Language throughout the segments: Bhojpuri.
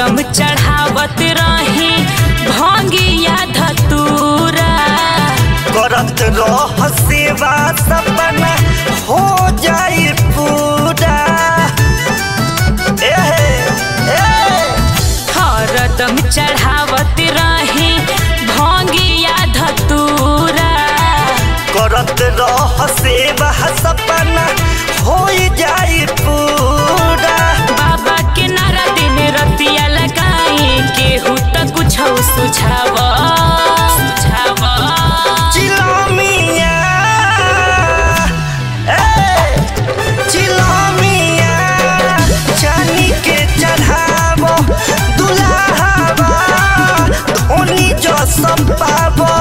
हरदम चढ़ावत रही भंगिया धतूरा करत रह सेवा सपना हो जाई पूरा ए ए हरदम चढ़ावत रही भंगिया धतूरा करत रह सेवा सपना हो जाई पूरा बाबा के नारा दिन रतिया लगाई केहू त कुछ सुझाव सुझाव चिलमिया ए चिलमिया चानी के चढ़ावो दुल्हावा धोनी जो संपावो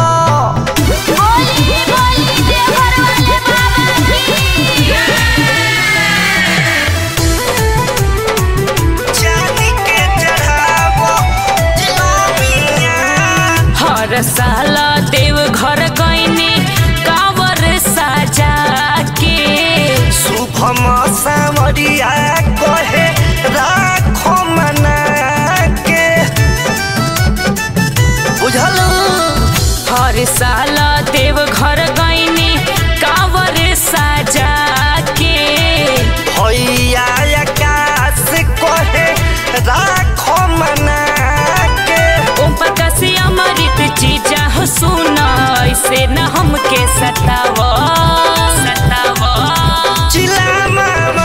चानी के चढ़ावो चिलमिया हर साल देव घर गईनी कावर साजा के शुभम सामरिया कहे राखो मना के बुझल हर साल देव घर गईनी कावर साजा के भैया आकाश कहे राखो मना के ओम प्रकाश अमृत चीजा हो सुन ऐसे न हमके सताव सताव चिला मामा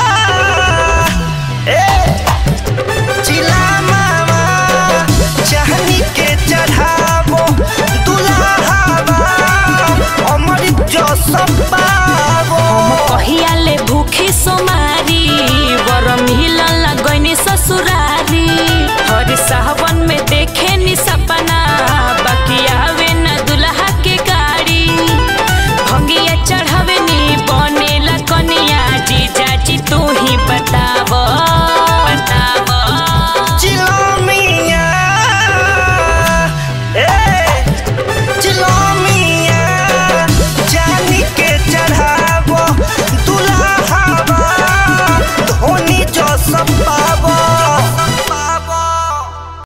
ए चिला मामा चाहनी के चढ़ावो दुल्हावा अमृत जो संपावो कहिया ले भूखी सोमारी वर मिलन लगनी ससुरारी हर सावन में देखे नि सपना बाकी आवे न दुल्हा के गाड़ी भंगिया चढ़ावे नि बनेला कनिया जीजा जी तू ही बताव बताव चिलमिया ए चिलमिया जानी के चढ़ावो दुल्हावा धोनी जो सब